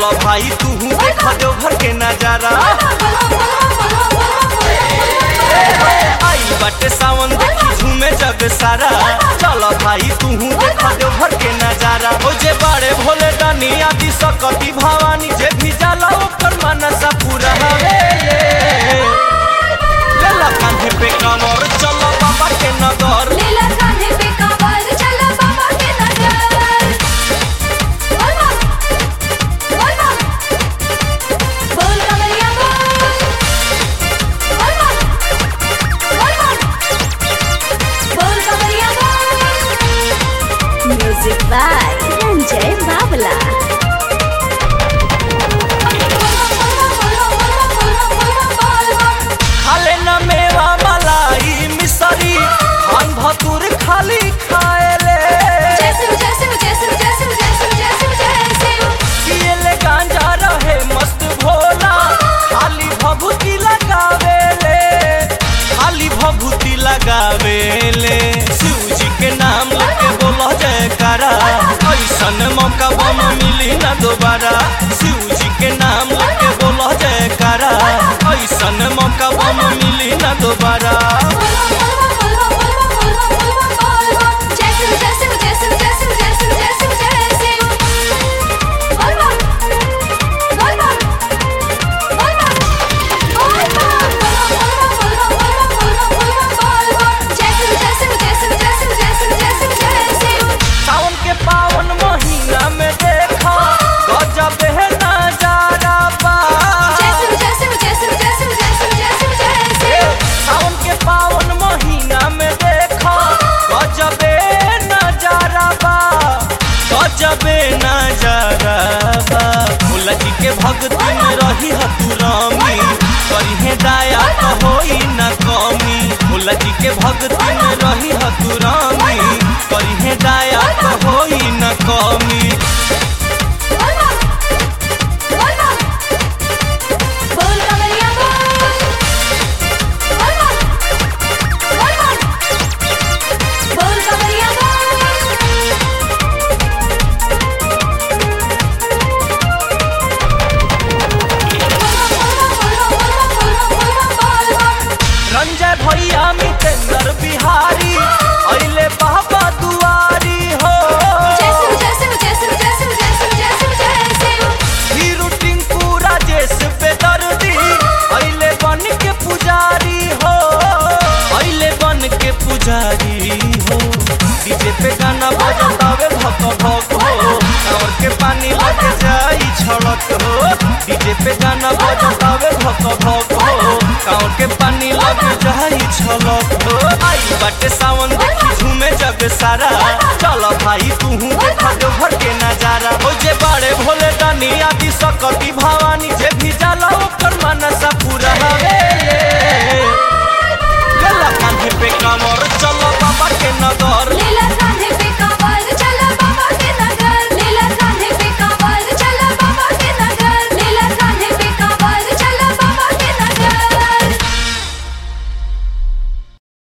भाई तू देख देवघर के नजारा आई बाटे सावन देखी झूमे जग सारा चल भाई तू देख देवघर के नजारा ओ जे बाड़े भोले दानी आदि सकती भवानी जे भी जाला ओकर मनसा पूरा हवे लेला कांधे पे कांवर चल बाबा के नगर लीला कांधे पे कांवर चला बाबा के नगर बोल बम बोल बम बोल कमरिया बोल बोल बम बोल बम बोल कमरिया बोल म्यूजिक बाय रंजय बावला खाले न मेवा मलाई मिसरी खान भतुर खाली खाएले पिएले गांजा रहे मस्त भोला खाली भभूति लगावेले खाली भभूति लगावेले शिव जी के नाम लेके बोलो जयकारा ऐसन मौका बम मिली ना दोबारा शिव जी के नाम लेके बोलो जयकारा ऐसन मौका बम मिली ना दोबारा सावन के पावन महीना में देखा गजब है नजारा बा सावन के पावन महीना में देखा गजबे नजारा बा गजबे नजारा बा भोला जी के भक्ति में रही हतुरामी करिहे दाया तो होई न कमी भोला जी के भक्ति में रही हतुरामी करिहे दाया तो होई न कमी बोल कमरिया बोल बोल बोल बोल कमरिया बोल रंजय भैया मितेंद्र बिहारी अइले बाबा दुआरी हो हीरू टिंकू राजेश बेदर्दी अइले बन के पुजारी हो अइले बन के पुजारी हो डीजे पे गाना बजतावे भक भक हो कांवर के पानी लग जाई छड़क हो डीजे पे गाना बजतावे भक भक हो कांवर के पानी लग जाई छलक हो आई बाटे सावन देखी झूमे जग सारा चल भाई तू देख देवघर के नजारा हो जे बाड़े भोले दानी आदि सकती भवानी जे